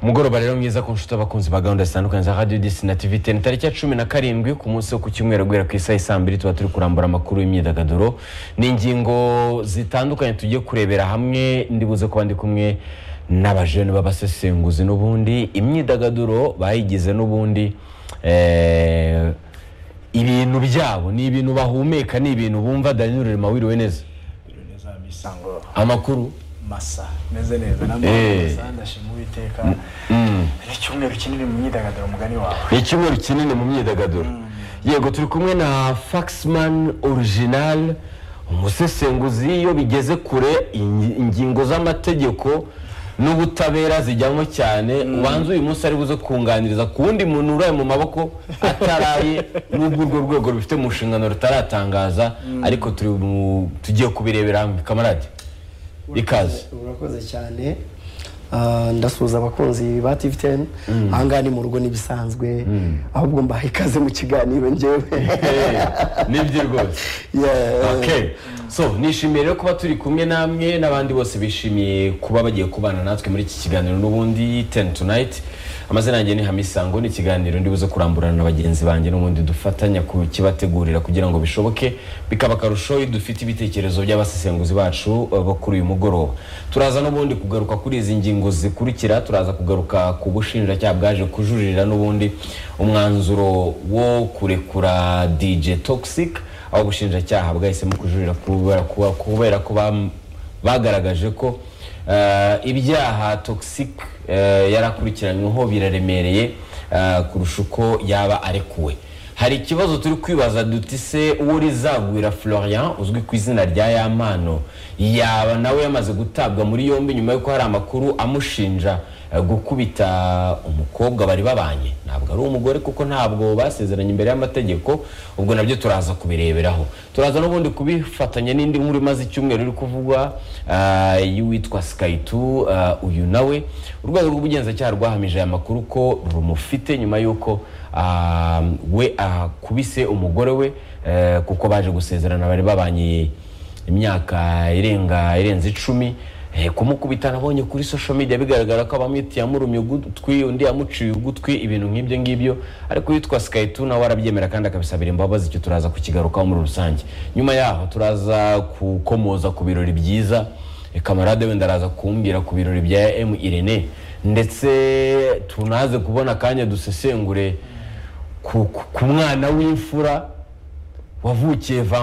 umugoroba rero mwiza ku nshuti abakunzi ba gahunda zitandukanye za radiyo disi na tivi teni tariki ya cumi na karindwi ku munsi wo ku cyumweru guhera ku isaha saa mbiri tuba turi kurambura amakuru y'imyidagaduro ni ingingo zitandukanye tugiye kurebera hamwe ndibuze kuba ndi kumwe n'abajene b'abasesenguzi n'ubundi imyidagaduro bayigize n'ubundi eh, ibintu byabo ni ibintu bahumeka ni ibintu bumva daniel rurema wiriwe neza Biriwe neza misango amakuru masa meze neza Eh. namasa ndashima uwiteka ni icyumweru kinini mu myidagaduro mugani wawe ni icyumweru kinini mu myidagaduro yego turi kumwe na faxman original umusesenguzi iyo bigeze kure ingi- ingingo z'amategeko n'ubutabera zijyamo cyane ubanza uyu munsi ari buze kunganiriza ku wundi muntu uraye mu maboko ataraye n'ubwo urwo rwego rubifite mu nshingano rutaratangaza ariko turi mu- tugiye kubirebera hamwe kamarade ikaze urakoze cyane Ah, ndasuhuza abakunzi ba tv teni ahangaha ni mu rugo n'ibisanzwe ahubwo mbaha ikaze mu kiganiro ngewe nibyo rwose Yeah. okay so nishimiye rero kuba turi kumwe namwe n'abandi bose bishimiye kuba bagiye kubana natwe muri iki kiganiro n'ubundi ten tonight amazina yanjye ni hamisango ni ikiganiro ndibuze kuramburana na bagenzi banjye n'ubundi dufatanya kukibategurira kugira ngo bishoboke bikaba akarusho iyo dufite ibitekerezo by'abasesenguzi bacu eh, bo kuri uyu mugoroba turaza n'ubundi kugaruka kuri izi ngingo zikurikira turaza kugaruka ku bushinjacyaha bwaje kujuririra n'ubundi umwanzuro wo kurekura dj toxic aho ubushinjacyaha bwahisemo kujurira kubera kuba- kubera ko bam- bagaragaje ko eh, ibyaha toxic eh, yari akurikiranyweho biraremereye eh, kurusha uko yaba arekuwe hari ikibazo turi kwibaza duti se uwo rizagwira florian uzwi ku izina rya yamano yaba nawe yamaze gutabwa muri yombi nyuma y'uko hari amakuru amushinja eh, gukubita umukobwa bari babanye ntabwo ari umugore kuko ntabwo basezeranye imbere y'amategeko ubwo nabyo turaza kubireberaho turaza n'ubundi kubifatanya n'indi nkuru imaze icyumweru iri kuvugwa ah, y'uwitwa skayitu ah, uyu nawe urwego rw'ubugenzacyaha rwahamije aya makuru ko rumufite nyuma y'uko ah, we akubise umugore we eh, kuko baje gusezerana bari babanye imyaka irenga irenze icumi eh, kumukubita nabonye kuri social media bigaragara ko abamwiti yamurumye ugutwi undi yamuciye ugutwi ibintu nk'ibyo ngibyo ariko yitwa Skytu nawe arabyemera kandi akabisabira imbabazi icyo turaza kukigarukaho muri rusange nyuma yaho turaza kukomoza ku birori byiza eh, kamarade wenda araza kumbwira ku birori bya M Irene ndetse tunaze kubona akanya dusesengure ku, ku, ku mwana w'imfura wavukiye va